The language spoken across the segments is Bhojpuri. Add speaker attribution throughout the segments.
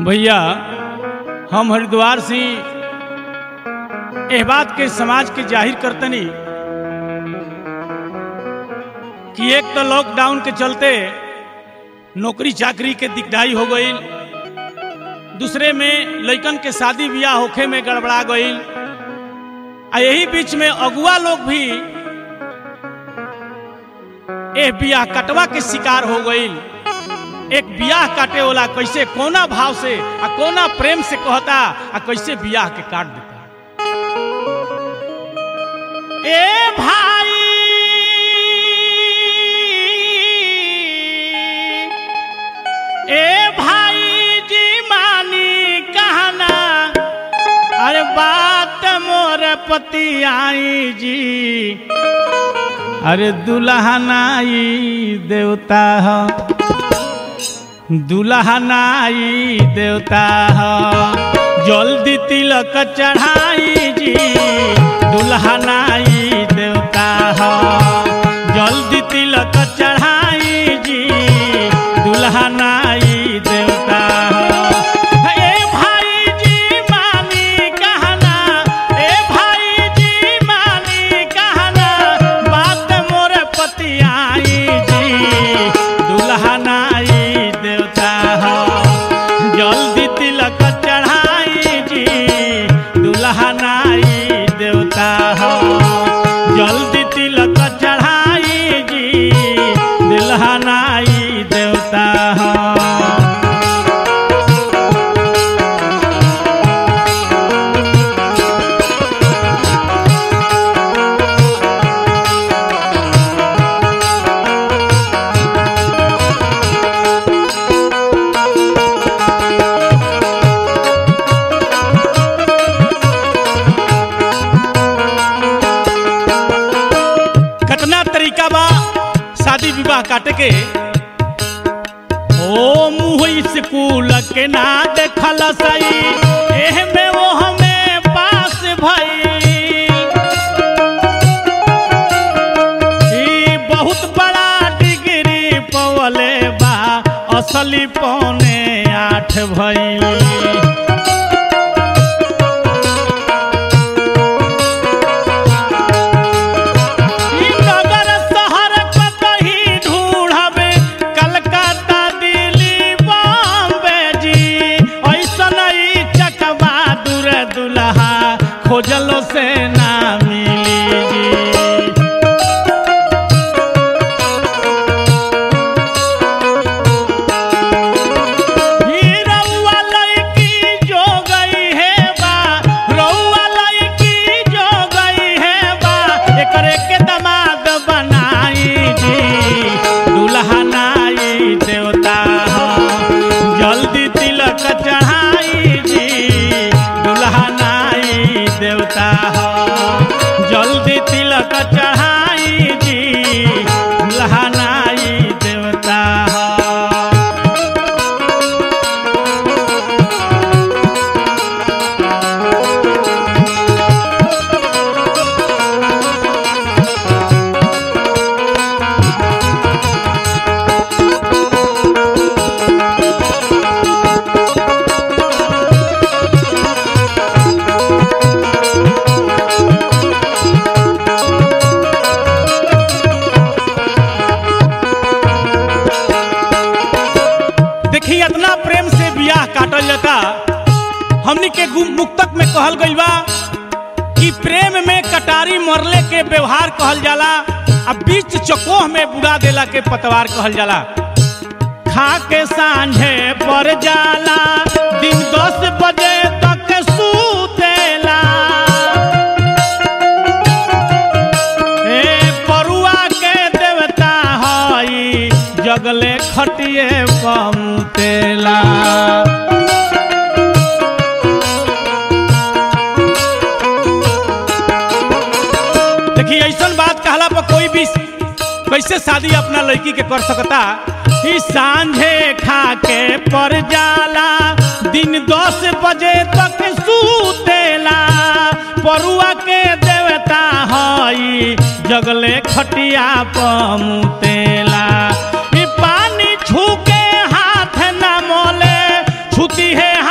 Speaker 1: भैया हम हरिद्वार से एह बात के समाज के जाहिर करतनी कि एक तो लॉकडाउन के चलते नौकरी चाकरी के दिकदाई हो गई दूसरे में लइकन के शादी ब्याह होखे में गड़बड़ा गई आ यही बीच में अगुआ लोग भी एह बियाह कटवा के शिकार हो गई एक बियाह काटे वाला कैसे कोना भाव से आ कोना प्रेम से कहता आ कैसे बियाह के काट देता ए भाई ए भाई जी मानी कहना अरे बात मोर पति आई जी अरे दुल्हनाई देवता हो दुल्हनाई देवता हो जल्दी तिलक चढ़ाई जी दुल्हनाई देवता हो जल्दी तिलक चढ़ाई जी दुल्हनाई देवता हो ए भाई जी मानी कहना ए भाई जी मानी कहना बात मोर पति आई जी दुल्हनाई देवता हो जल्दी तिलक चढ़ाई जी दुल्हनाई देवता हो जल्दी तिलक चढ़ाई जी दुल्हनाई देवता हो कतना तरीका बा शादी विवाह काटे के ओ मुँह स्कूल के ना देखल सही एह में वो हमें पास भई ई बहुत बड़ा डिग्री पवले बा असली पौने आठ भई ई नगर शहर कतही ढूढ़बे कलकत्ता दिल्ली बॉम्बे जी ऐसन ई चकवा दूर दुल्हा खोजलो से ना मिली जी ही रउआ लइकी जो गई है बा रउआ लइकी जो गई है बा एकरे के दमाद बनाई जी दुल्हनाई देवता हो जल्दी तिलक चढ़ाई जी दुल्हनाई देवता हो जल्दी तिलक चढ़ाई जी दुल्हनाई देवता हो देखी इतना प्रेम से बियाह काटल जाता हमनी के गुम मुक्तक में कहल गइल बा कि प्रेम में कटारी मरले के व्यवहार कहल जाला आ बीच चकोह में बुड़ा देला के पतवार कहल जाला खा के सांझे पर जाला दिन दस बजे तक सूतेला ए परुआ के देवता हई जगले खटिए पमुतेला देखिए ऐसन बात कहला पर कोई भी कैसे शादी अपना लड़की के कर सकता ई सांझे खा के पर जाला दिन दस बजे तक सूतेला परुआ के देवता हई जगले खटिया पमुतेला ई पानी छू के हाथ न मोले छुती है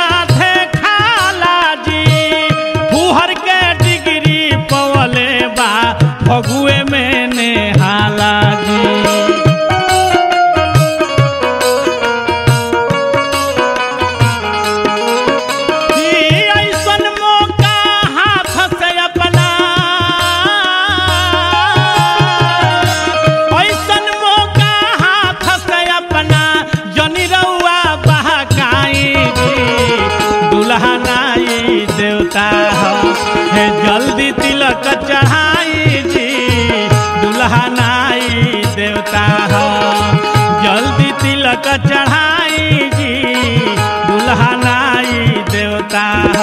Speaker 1: चढ़ाई जी दुल्हा नाई देवता हो जल्दी तिलक चढ़ाई जी दुल्हा नाई देवता हो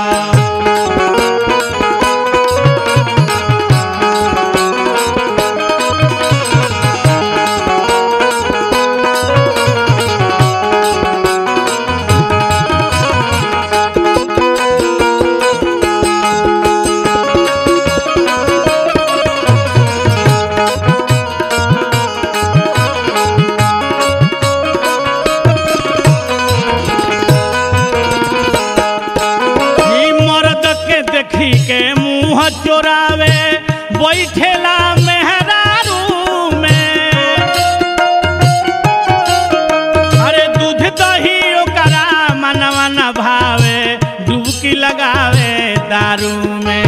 Speaker 1: ई मर्द के देखी के मुंह चोरावे बैठेला मेहरारू में अरे दूध दही ओकरा मनवा न भावे डुबकी लगावे दारू में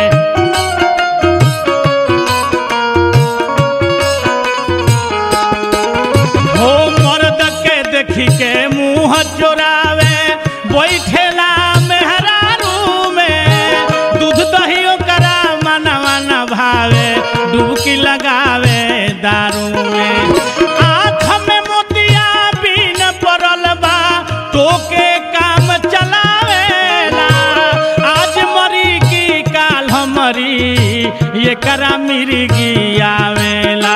Speaker 1: हो मर्द के देखी के मुंह चोरावे बैठेला मेहरारू में दूध दही ओकरा मनवा न भावे डुबकी लगावे दारू में आँख में मोतिया बीन पड़ल बा टोके काम चलावेला आज मरी की काल हमरी ये करा मिर्गी आवेला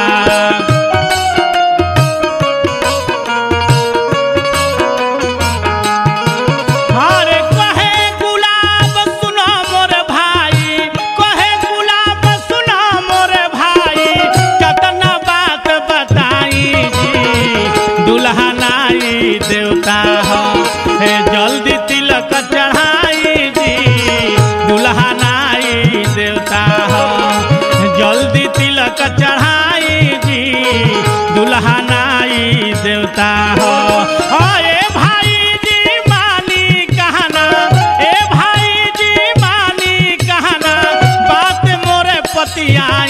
Speaker 1: अरे कहे गुलाब सुनो मोर भाई कहे गुलाब सुनो मोर भाई कतना बात बताई जी दुल्हा नाई देवता हो हे जल्दी तिलक चढ़ाई जी दुल्हा नाई देवता हो जल्दी तिलक चढ़ाई जी दुल्हा नाई देवता हो ओ ए भाई जी मानी कहना ए भाई जी मानी कहना बात मोरे पतिया